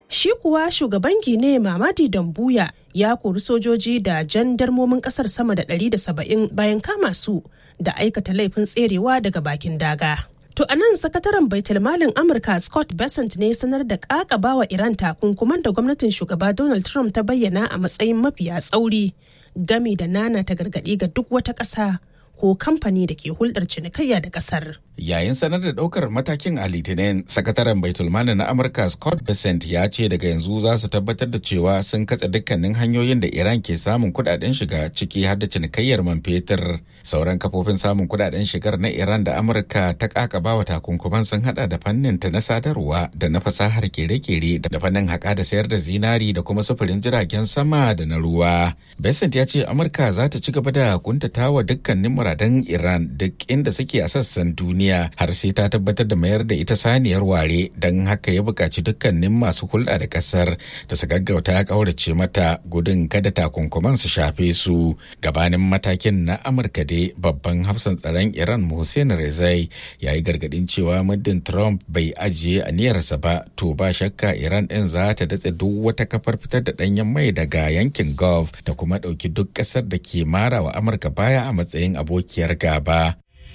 Shi kuwa shugaban Gine Mamadi Dambuya ya kori sojoji da jandarmomin kasar sama da 170 bayan kama su da aikata laifin tserewa daga bakin daga. To a nan sakataren baitulmalin Amurka Scott Bessent ne sanar da ƙaƙabawa Iran takunkuman da gwamnatin shugaba Donald Trump ta bayyana a matsayin mafiya tsauri gami da nana ta gargaɗi ga duk wata ƙasa ko kamfani da ke hulɗar cinikayya da ƙasar. Yayin sanar da ɗaukar matakin a Litinin, sakataren Baitulmali na Amurka Scott Bessent ya ce daga yanzu za su tabbatar da cewa sun katse dukkanin hanyoyin da Iran ke samun kuɗaɗen shiga ciki har da cinikayyar man fetur. Sauran kafofin samun kuɗaɗen shigar na Iran da Amurka ta ƙaƙabawa takunkuman sun haɗa da fannin ta na sadarwa da na fasahar kere-kere da fannin haƙa da sayar da zinari da kuma sufurin jiragen sama da na ruwa. Bessent ya ce Amurka za ta ci gaba da kuntatawa dukkanin muradan Iran duk inda suke a sassan duniya har sai ta tabbatar da mayar da ita saniyar ware don haka ya buƙaci dukkanin masu hulɗa da ƙasar da su gaggauta ya ƙaurace mata gudun kada takunkuman su shafe su gabanin matakin na Amurka dai babban hafsan tsaron Iran Hussein Rezai ya yi gargaɗin cewa muddin Trump bai ajiye aniyarsa ba to ba shakka Iran ɗin za ta datse duk wata kafar fitar da ɗanyen mai daga yankin Gulf da kuma ɗauki duk ƙasar da ke mara wa Amurka baya a matsayin abokiyar gaba.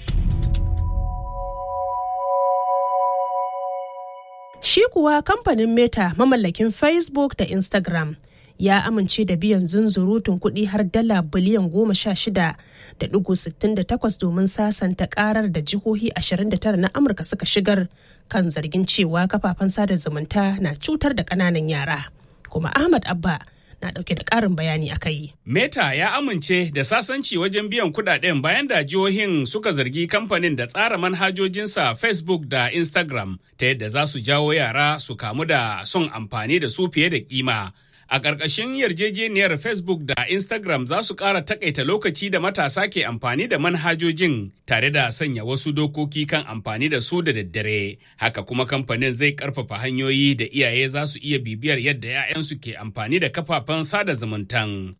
Shi kuwa kamfanin Meta mamallakin Facebook da Instagram ya amince da biyan zunzurutun kuɗi har dala biliyan goma sha shida da ɗigo sittin da takwas domin sasanta karar da jihohi 29 na Amurka suka shigar kan zargin cewa kafafen sada zumunta na cutar da ƙananan yara. Kuma Ahmad Abba na dauke da karin bayani a kai. Meta ya amince da sasanci wajen biyan kudaden bayan da jihohin suka zargi kamfanin da tsara manhajojinsa Facebook da Instagram ta yadda za su jawo yara su kamu da son amfani da su fiye da kima. A ƙarƙashin yarjejeniyar Facebook da Instagram za su ƙara takaita lokaci da matasa ke amfani da manhajojin tare da sanya wasu dokoki kan amfani da su da daddare. Haka kuma kamfanin zai ƙarfafa hanyoyi da iyaye za su iya bibiyar yadda 'ya'yansu ke amfani da kafafen sada zumuntan.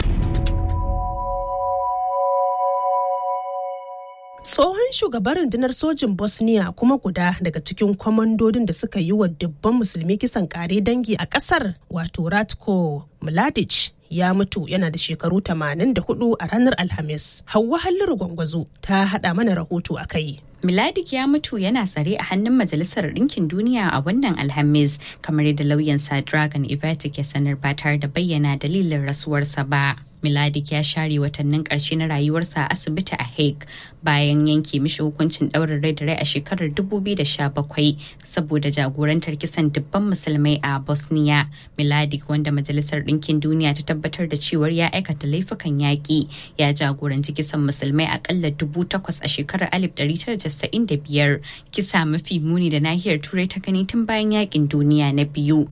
tsohon shugaban rundunar sojin bosnia kuma guda daga cikin kwamandodin da suka yi wa dubban musulmi kisan kare dangi a kasar wato ratko mladic ya mutu yana da shekaru 84 a ranar alhamis hauwa halliru gwangwazo ta hada mana rahoto a kai Miladik ya mutu yana tsare a hannun Majalisar Ɗinkin Duniya a wannan Alhamis, kamar yadda lauyansa Dragon Ivatic ya sanar ba tare da bayyana dalilin rasuwarsa ba. Miladik ya share watannin ƙarshe na rayuwarsa a asibiti a Hague bayan yanke mishi hukuncin ɗaurin rai da rai a shekarar 2017 saboda jagorantar kisan dubban musulmai a Bosnia. Miladik wanda Majalisar Ɗinkin Duniya ta tabbatar da cewar ya aikata laifukan yaƙi ya jagoranci kisan musulmai akalla dubu takwas a shekarar 1995 kisa mafi muni da nahiyar turai ta gani tun bayan yaƙin duniya na biyu.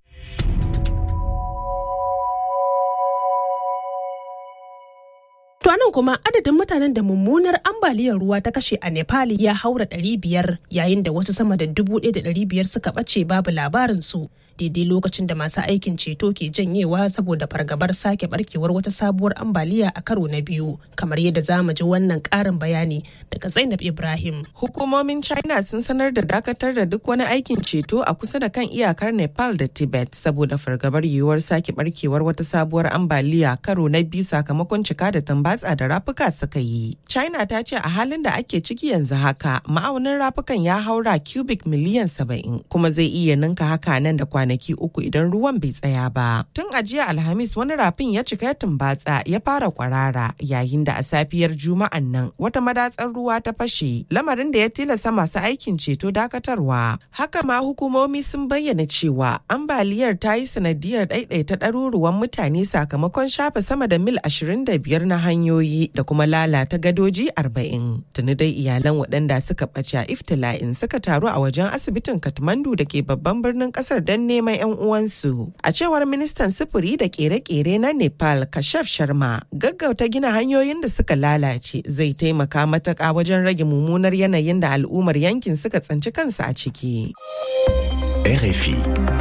To nan kuma adadin mutanen da mummunar ambaliyar ruwa ta kashe a Nepal ya haura ɗari biyar yayin da wasu sama da dubu ɗaya da ɗari biyar suka ɓace babu labarinsu. daidai lokacin da masu aikin ceto ke janyewa saboda fargabar sake barkewar wata sabuwar ambaliya a karo na biyu kamar yadda za mu ji wannan karin bayani daga zainab ibrahim hukumomin china sun sanar da dakatar da duk wani aikin ceto a kusa da kan iyakar nepal da tibet saboda fargabar yiwuwar sake barkewar wata sabuwar ambaliya karo na biyu sakamakon cika da tambatsa da rafuka suka yi china ta ce a halin da ake ciki yanzu haka ma'aunin rafukan ya haura cubic miliyan saba'in kuma zai iya ninka haka nan da kwanaki uku idan ruwan bai tsaya ba. Tun a jiya Alhamis wani rafin ya cika ya tumbatsa ya fara kwarara yayin da a safiyar Juma'an nan wata madatsar ruwa ta fashe lamarin da ya tilasta masu aikin ceto dakatarwa. Haka ma hukumomi sun bayyana cewa ambaliyar ta yi sanadiyar ɗaiɗaita ɗaruruwan mutane sakamakon shafe sama da mil 25 na hanyoyi da kuma lalata gadoji 40. Tuni dai iyalan waɗanda suka ɓace a iftila'in suka taru a wajen asibitin Kathmandu da ke babban birnin ƙasar don neman 'yan uwansu. A cewar ministan sufuri da kere-kere na Nepal Kashaf Sharma, gaggauta gina hanyoyin da suka lalace zai taimaka matuƙa wajen rage mummunar yanayin da al'ummar yankin suka tsinci kansu a ciki. RFI.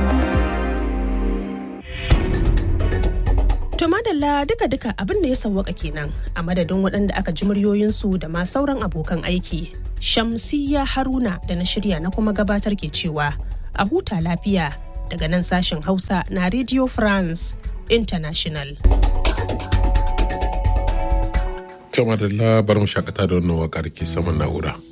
To madalla duka-duka abin da ya sawwaka kenan a madadin waɗanda aka ji muryoyinsu da ma sauran abokan aiki. Shamsiyya Haruna da na shirya na kuma gabatar ke cewa a huta lafiya daga nan sashen Hausa na Radio France International. Kama da labarin shakata da wannan waƙar ke saman na'ura.